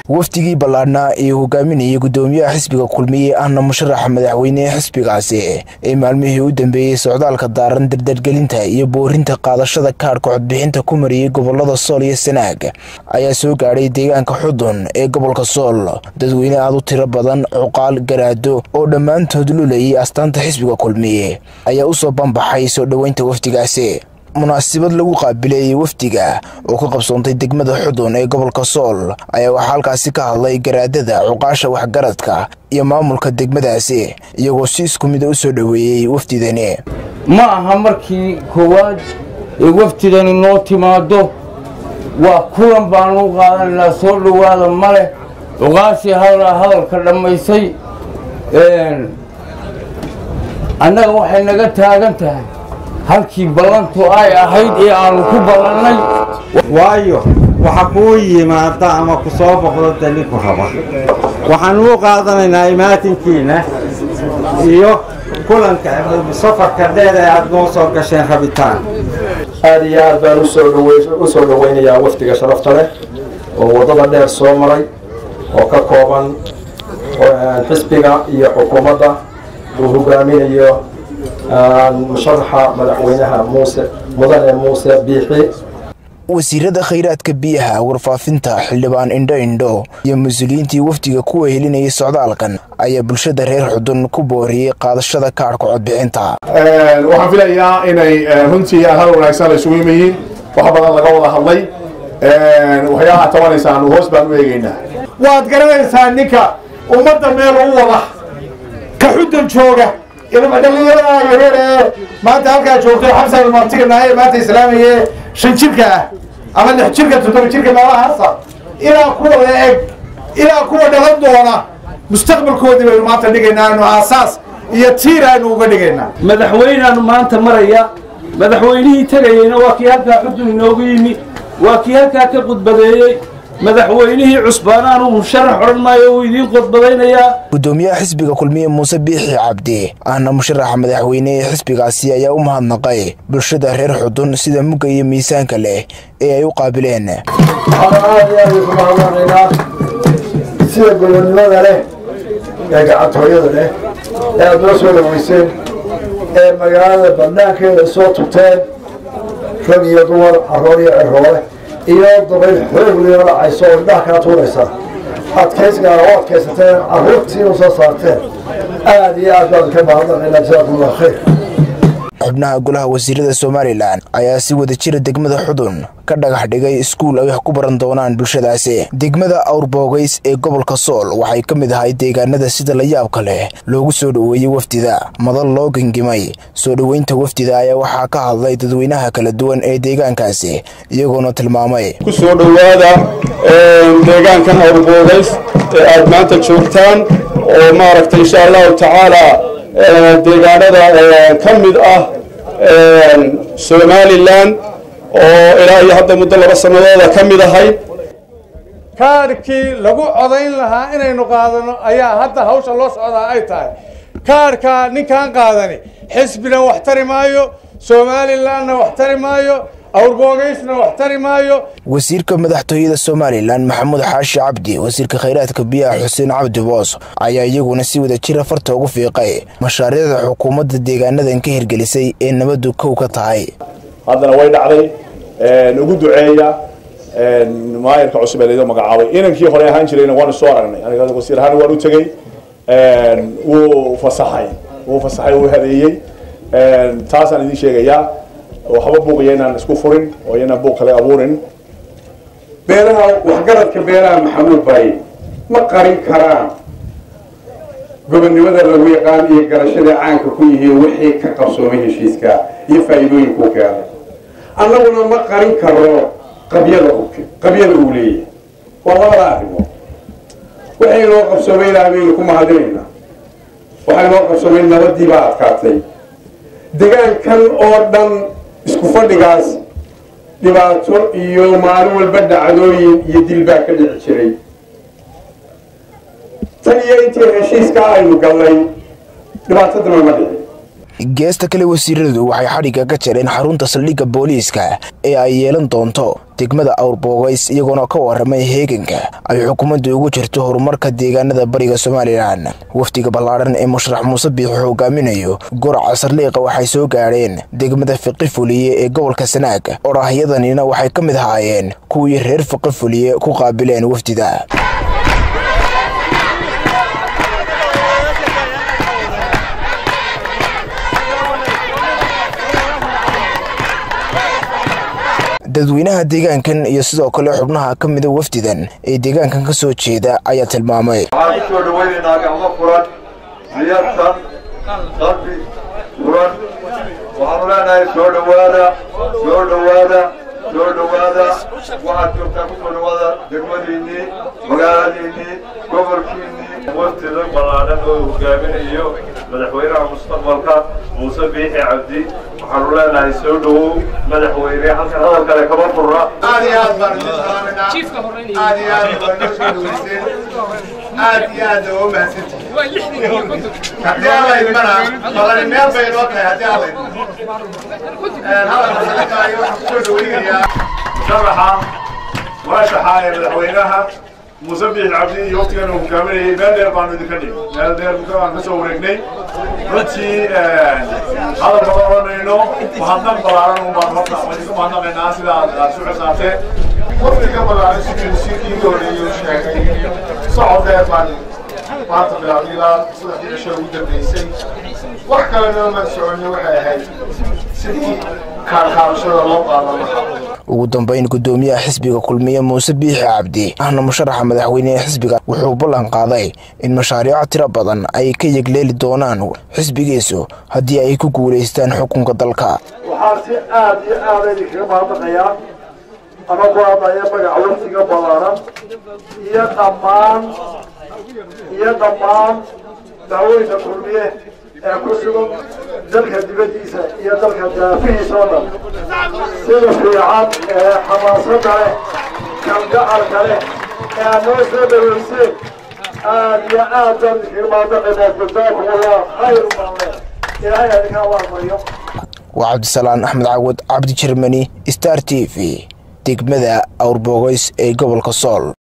wafdigii ballaadhnaa ee hogaaminayay guddoomiyaha xisbiga kulmiye ahna musharaxa madaxweynehe xisbigaasi ee maalmihii u dambeeyey socdaalka daaran dardargelinta iyo boorinta qaadashada kaadhka codbixinta ku mariyey gobolada sool iyo sanaag ayaa soo gaadhay deegaanka xudun ee gobolka sool dadweyne aad u tiro badan cuqaal garaado oo dhammaantood lulayay astaanta xisbiga kulmiye ayaa usoo banbaxay soo dhoweynta wafdigaasi munaasabad lagu qaabileeyey wafdiga oo ka qabsoontay degmada xudun ee gobolka sool ayaa waxaa halkaasi ka hadlay garaadada cuqaasha waxgaradka iyo maamulka degmadaasi iyagoo si isku mida u soo dhoweeyey wafdidani ma aha markii koowaad ee wafdidani noo timaado waa kulan baanu u qaadanaynaa soo dhowaada ma leh cuqaashii hadalaa hadalka dhammaysay annaga waxay naga taagan tahay halkii ballantu ay ahayd ee aanu ku ballannay waayo waxa kuu yimaada ama ku soo boqdo dali ku raba waxaan u qaadanaynaa imaatinkiina iyo kulanka safarka dheer ee aad noo soo gasheen rabitaan aad iyo aad baan u soo dhoweynayaa wafdiga sharafta leh oo waddada dheer soo maray oo ka kooban xisbiga iyo xukuumadda uu hogaaminayo musharaxa madaxweynaha muuse mudane muuse biixi wasiirada khayraadka biyaha warfaafinta xildhibaan indho indho iyo mas-uuliyiintii wafdiga ku wehelinayay socdaalkan ayaa bulshada reer xudun ku booriyey qaadashada kaadhka codbixinta waxaan filayaa inay runtii hal wanaagsan la isugu yimayiin wax badan laga wada hadlay waxyaabaha tabanaysaan hoos baan u eegaynaa waad garanaysaa ninka ummadda meel u wada ka xudun jooga dhalinyarada yareer ee maanta halkaa joogto xabsan martiganahay maanta islaamiye shan jirka ah ama lix jirka toddoba jirka meelahaasa ilaa kuwa la eg ilaa kuwa dhalan doona mustaqbalkoodii baynu maanta dhigaynaa anu aasaas iyo tiir aynu uga dhigaynaa madaxweyneaanu maanta maraya madaxweynihii tegayeyna waa kii halkaa xudun inoogu yimi waa kii halkaa ka khudbadeeyey madaxweynihii cusbaanaanu musharax odhan maayo wuu idiin khudbadaynayaa guddoomiyaha xisbiga kulmiye muuse biixi cabdi ahna musharaxa madaxweyne ee xisbigaasi ayaa u mahadnaqay bulshada reer xudun sida mugga iyo miisaanka leh ee ay u qaabileen waxaan aad iyo aad ugu mahadnaqaynaa sida gobonnimada leh ee gacantooyada leh ee aad noo soo dhaweyseen ee magaalada banaankeeda soo tugteen rag iyo dumar carroor iyo ciroole iyo dabayl xoog lioo dhacayso oo indhaha kaa tuuraysa adkaysgaana u adkaysateen carruurtiina soo saarteen aad iyo aad baan ka mahadnaqaynaa jasaakumullah khayr xubnaha golaha wasiirada somalilan ayaa si wada jira degmada xudun ka dhagax dhigay iskuul ay wax ku baran doonaan bulshadaasi degmada awrboogays ee gobolka sool waxay ka mid ahay deegaanada sida la yaabka leh loogu soo dhoweeyey wafdida madal loo gengimay soo dhoweynta wafdida ayaa waxaa ka hadlay dadweynaha kala duwan ee deegaankaasi iyagoona tilmaamay ku soo dhowaada deegaankan awrboogays ee aad maanta joogtaan oo maaragtay insha allahu tacaala deegaanada ka mid ah somalilan oo ilaa iyo hadda muddo laba sanadooda ka mid ahay kaadhkii lagu codayn lahaa inaynu qaadano ayaa hadda hawsha loo socdaa ay tahay kaadhkaa ninkaan qaadani xisbina wax tari maayo somalilanna wax tari maayo awrboogaysna wax tari maayo wasiirka madaxtooyada somalilan maxamuud xaashi cabdi wasiirka khayraadka biyaha xuseen cabdi boos ayaa iyaguna si wada jira farta ugu fiiqay mashaariicda xukuumadda deegaanadan ka hirgelisay ee nabaddu kow ka tahay haddana way dhacday ugu duceeya maayarka cusub ee laydoo magacaabay inankii hore ahaan jirayna waanu soo aragnay aniga wasiir ahaan waan u tegey wuu fasaxay wuu fasaxay wuu hadeeyey taasaan idiin sheegayaa waxba buuqaya inaan isku furin oo inaan buuq kale abuurin beeraha waxgaradka beeraha maxamuud baay ma qarin karaan gobonnimada lagu yaqaan iyo garashada caanka ku yihiin wixii ka qabsoomay heshiiska iyo faa'iidooyinkuu keenay annaguna ma qarin karo qabyada qabyada uu leeyahay waa labada arrimood waxay noo qabsoomay ilaah baynu ku mahadinaynaa waxay noo qabsoomay nabadii baa adkaatay degaankan oo dhan isku fadhigaas dhibaato iyo maalin walba dhacdooyin iyo dil baa ka dhici jiray tan iyo intii heshiiskaa aynu gallay dhibaatadana ma dhicin geesta kale wasiiradu waxay xadhigga ka jareen xarunta saldhigga booliiska ee ay yeelan doonto degmada awrboogays iyagoona ka waramay heeganka ay xukuumaddu ugu jirto horumarka deegaanada bariga somalilan wafdiga ballaadhan ee musharax muuse biixi hogaaminayo goraca saldhiiqa waxay soo gaadheen degmada fiqi fuliye ee gobolka sanaag odhahyadanina waxay ka mid ahaayeen kuwii reer fiqi fuliye ku qaabileen wafdida dadweynaha deegaankan iyo sidoo kale xubnaha ka mida wafdidan ee deegaankan ka soo jeeda ayaa tilmaamay waxaan ku soo dhawaynaynaa gacmo furan niyadsan qalbi furan waxaanu leenahay soo dhowaada soo dhowaada soo dhowaada waxaad joogtaa kusoo dhowaada degmadiinnii magaaladiinnii gobolkiinnii wafdida ballaadhan oo hogaaminayo madaxweynaha mustaqbalka muuse biixi cabdi waxaanu leenahay soo dhowow madaxweyne halkan hadal kale kama furna aad iyo aad baan idin salaaminaa aad iyo aad baan noo soo dhaweyseen aad iyo aad waa u mahadsantihiin haddii alla idmana balani meel bay inoo tahay haddii alla idmo hadalka salakaayo waxaan kusoo dhaweynayaa musharaxa murashaxa ee madaxweynaha muuse biixi cabdi iyo waqtigan uu hogaaminayay meel dheer baanu idinka dhig meel dheer baan ka soo wareegnay runtii hadal kama odhanayno mahadnaq ballaaran un baan horta idinku mahadnaqaynaa sida aad aad su xisaabteen waqtiga ballaaran sidii wasiirkii horeeyey uu sheegay socod dheer baan maanta bilaabnay ilaa saddexdii cisho ugu dambeysay wax kalena maan soconay waxay ahayd sidii kaarkaabashada loo qaadan lahaa ugu dambayn gudoomiyaha xisbiga kulmiye muuse biixi cabdi ahna musharaxa madaxweyne ee xisbiga wuxuu ballan qaaday in mashaariico tiro badan ay ka yegleeli doonaan xisbigiisu haddii ay ku guulaystaan xukunka dalka waxaan si aad iyo aada idinkaga mahadnaqayaa ama ku hadlaya magaca waftiga ballaaran iyo dhammaan iyo dhammaan dacwooyinka kulmiye ee ku sugan dalka dibaddiisa iyo dalka daafihiisa oo dhan sida fiican ee xamaasadda leh kalgacalka leh ee aad noo soo dhaweyseen aad iyo aad baan idinkaga mahadnaqaynaa jazaakum allah khayr baan leh ilaahay adinka abaarmariyo waa cabdisalaan axmed cawad cabdi jermani star t v degmada awrboogays ee gobolka sool